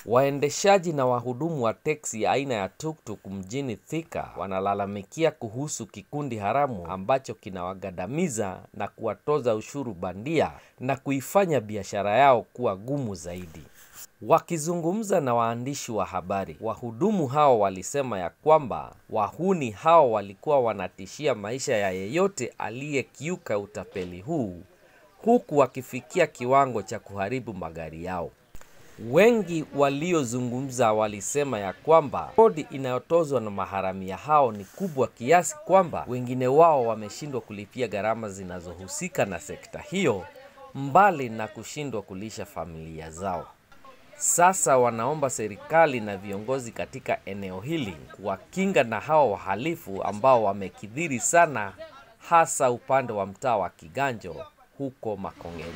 Waendeshaji na wahudumu wa teksi aina ya tuktuk mjini Thika wanalalamikia kuhusu kikundi haramu ambacho kinawagandamiza na kuwatoza ushuru bandia na kuifanya biashara yao kuwa gumu zaidi. Wakizungumza na waandishi wa habari, wahudumu hao walisema ya kwamba wahuni hao walikuwa wanatishia maisha ya yeyote aliyekiuka utapeli huu, huku wakifikia kiwango cha kuharibu magari yao. Wengi waliozungumza walisema ya kwamba kodi inayotozwa na maharamia hao ni kubwa kiasi kwamba wengine wao wameshindwa kulipia gharama zinazohusika na sekta hiyo, mbali na kushindwa kulisha familia zao. Sasa wanaomba serikali na viongozi katika eneo hili kuwakinga na hao wahalifu ambao wamekithiri sana, hasa upande wa mtaa wa Kiganjo huko Makongeni.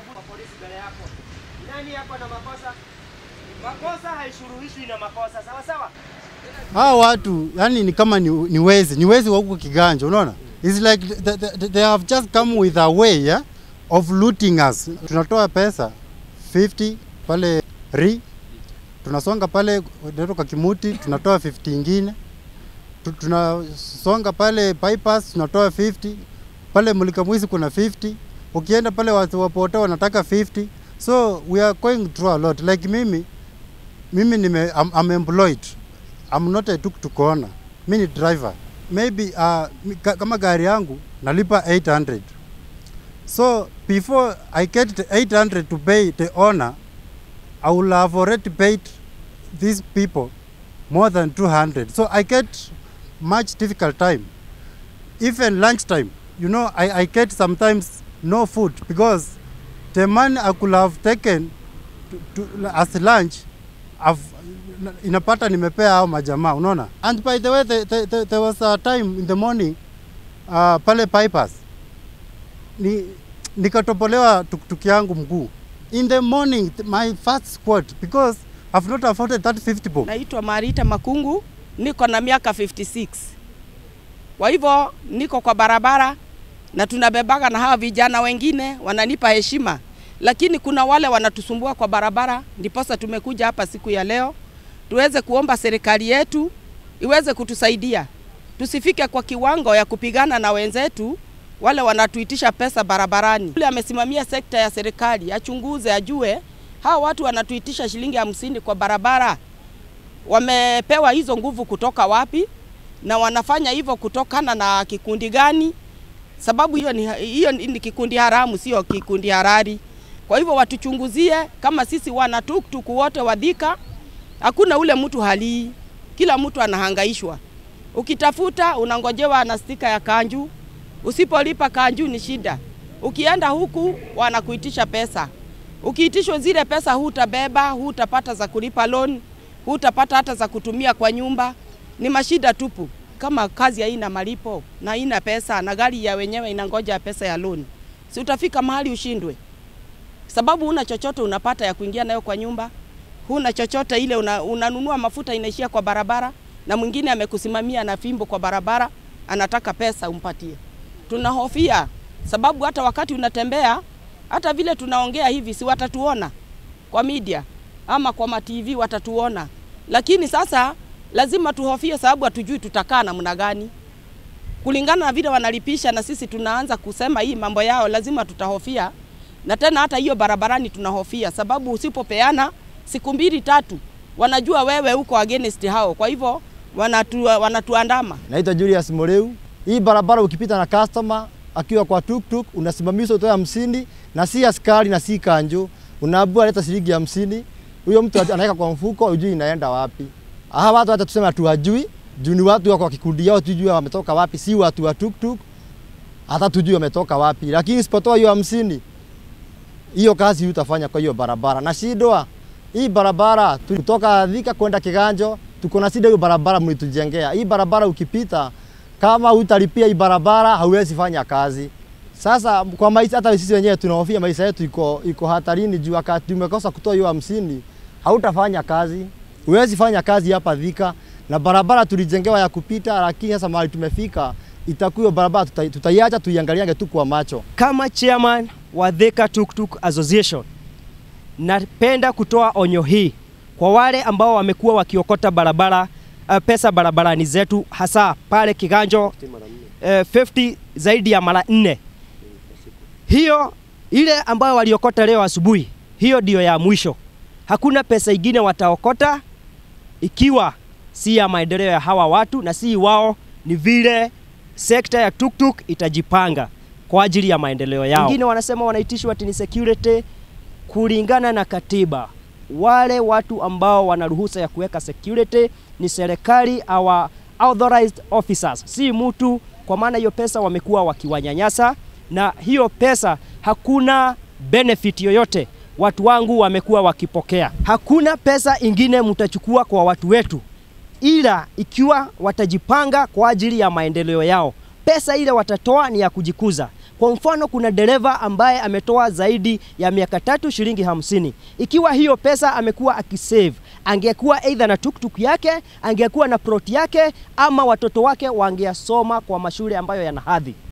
Nani hapa na makosa? Makosa haishuruhishwi na makosa, sawa sawa? Hawa watu yani ni kama ni, ni wezi ni wezi wa huko Kiganjo, unaona? It's like they, they, they have just come with a way yeah, of looting us. Tunatoa pesa 50 pale ri tunasonga pale natoka Kimuti tunatoa 50 ingine Tu- tunasonga pale bypass tunatoa 50 pale Mulika Mwizi kuna 50 ukienda pale watu wapote wanataka 50 so we are going through a lot like mimi mimi nime I'm, I'm employed I'm not a tuk-tuk owner mi ni driver maybe uh, mi- ka- kama gari yangu nalipa 800 so before I get the 800 to pay the owner I will have already paid these people more than 200 so I get much difficult time even lunchtime you know I, I get sometimes no food because the money I could have taken to, to, as lunch I've, inapata nimepea hao majamaa unaona and by the way the, the, the, there was a time in the morning uh, pale bypass ni nikatopolewa tuktuk yangu mguu in the morning my first squat because I've not afforded that 50 bob Naitwa Marita Makungu, niko na miaka 56. Kwa hivyo niko kwa barabara na tunabebaga na hawa vijana wengine wananipa heshima, lakini kuna wale wanatusumbua kwa barabara. Ndiposa tumekuja hapa siku ya leo tuweze kuomba serikali yetu iweze kutusaidia, tusifike kwa kiwango ya kupigana na wenzetu wale wanatuitisha pesa barabarani. Yule amesimamia sekta ya serikali achunguze, ajue hawa watu wanatuitisha shilingi hamsini kwa barabara wamepewa hizo nguvu kutoka wapi na wanafanya hivyo kutokana na kikundi gani? Sababu hiyo ni, hiyo ni kikundi haramu, sio kikundi harari. Kwa hivyo watuchunguzie, kama sisi wana tuktuk wote wadhika, hakuna ule mtu halii, kila mtu anahangaishwa. Ukitafuta unangojewa na stika ya kanju, usipolipa kanju ni shida. Ukienda huku wanakuitisha pesa, ukiitishwa zile pesa hutabeba, hutapata za kulipa loan, hutapata hata za kutumia kwa nyumba. Ni mashida tupu. Kama kazi haina malipo na haina pesa na gari ya wenyewe inangoja pesa ya loan, si utafika mahali ushindwe, sababu huna chochote unapata ya kuingia nayo kwa nyumba, huna chochote ile una, unanunua mafuta inaishia kwa barabara, na mwingine amekusimamia na fimbo kwa barabara, anataka pesa umpatie. Tunahofia sababu hata wakati unatembea, hata vile tunaongea hivi, si watatuona kwa media ama kwa ma TV watatuona, lakini sasa lazima tuhofie, sababu hatujui tutakaa namna gani kulingana na vile wanalipisha, na sisi tunaanza kusema hii mambo yao, lazima tutahofia. Na tena hata hiyo barabarani tunahofia, sababu usipopeana siku mbili tatu, wanajua wewe uko against hao, kwa hivyo wanatu, wanatuandama. Naitwa Julius Moreu. Hii barabara ukipita na customer akiwa kwa tuktuk unasimamishwa utoe hamsini na si askari na si kanjo, unaambiwa leta shilingi hamsini. Huyo mtu anaweka kwa mfuko, ujui inaenda wapi. Hawa watu hata tuseme hatuwajui, juu ni watu wako kwa kikundi yao, tujue wametoka wapi, si watu wa tuktuk, hata tujue wametoka wapi. Lakini isipotoa hiyo hamsini, hiyo kazi utafanya kwa hiyo barabara. Na shidwa hii barabara tu- kutoka Thika kwenda Kiganjo, tuko na shida hiyo barabara mlitujengea. Hii barabara ukipita kama utalipia hii barabara hauwezi fanya kazi. Sasa kwa maisha, hata sisi wenyewe tunahofia maisha yetu iko, iko hatarini juu wakati umekosa kutoa hiyo hamsini hautafanya kazi, huwezi fanya kazi hapa Thika, na barabara tulijengewa ya kupita, lakini sasa mahali tumefika itakuwa hiyo barabara tuta- tutaiacha tuiangaliange tu kwa macho. Kama chairman wa Thika Tuktuk Association, napenda kutoa onyo hii kwa wale ambao wamekuwa wakiokota barabara uh, pesa barabarani zetu hasa pale Kiganjo uh, 50 zaidi ya mara nne. Hiyo ile ambayo waliokota leo asubuhi, hiyo ndiyo ya mwisho. Hakuna pesa ingine wataokota ikiwa si ya maendeleo ya hawa watu na si wao, ni vile sekta ya tuktuk itajipanga kwa ajili ya maendeleo yao. Wengine wanasema wanaitishwa ati ni security kulingana na katiba. Wale watu ambao wana ruhusa ya kuweka security ni serikali our authorized officers, si mtu, kwa maana hiyo pesa wamekuwa wakiwanyanyasa, na hiyo pesa hakuna benefit yoyote watu wangu wamekuwa wakipokea. Hakuna pesa ingine mtachukua kwa watu wetu, ila ikiwa watajipanga kwa ajili ya maendeleo yao. Pesa ile watatoa ni ya kujikuza. Kwa mfano, kuna dereva ambaye ametoa zaidi ya miaka tatu shilingi hamsini. Ikiwa hiyo pesa amekuwa akisave, angekuwa aidha na tuktuk yake, angekuwa na plot yake, ama watoto wake wangeasoma kwa mashule ambayo yana hadhi.